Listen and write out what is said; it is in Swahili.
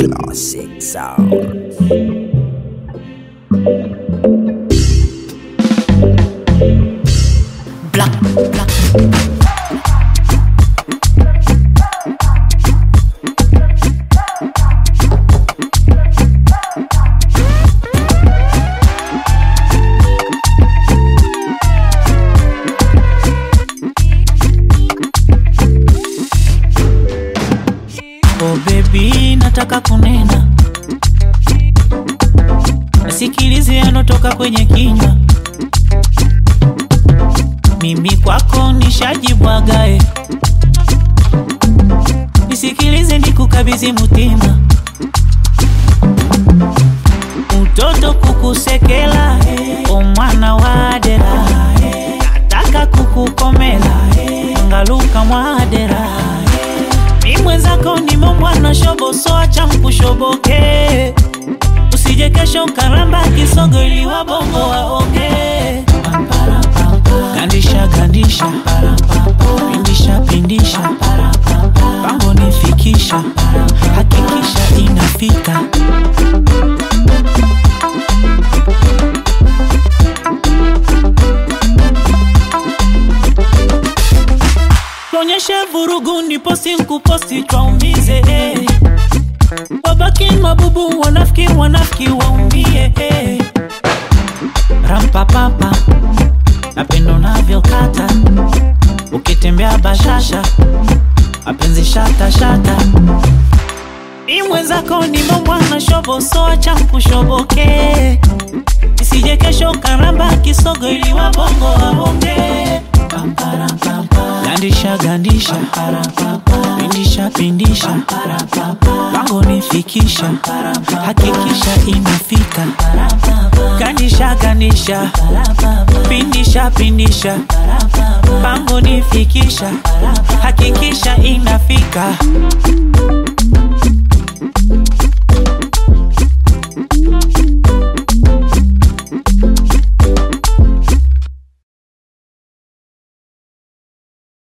Classic sound. Black, black. Oh baby, nataka kunena, nasikilize yanotoka kwenye kinywa. Mimi kwako nishajibwagae, nisikilize nikukabidhi mutima, utoto kukusekela, o mwana wa dera, nataka kukukomela, ngaluka mwadera mi mwenzako nimo mwana shobo so acha mkushoboke usije kesho karamba kisogo ili wabongo waonge gandisha gandisha pindisha pindisha pango nifikisha hakikisha inafika tuonyeshe vurugu ndipo sinkuposti twaumize eh. wabaki mabubu wanafiki wanafiki waumie eh. rampapapa napendo navyokata ukitembea bashasha mapenzi shata shata ni mwenzako nimo mwana shobo so acha mkushoboke isije kesho karamba kisogo ili wabongo waonge gandisha gandisha pindisha pindisha pango nifikisha hakikisha inafika gandisha gandisha pindisha pindisha pango nifikisha hakikisha inafika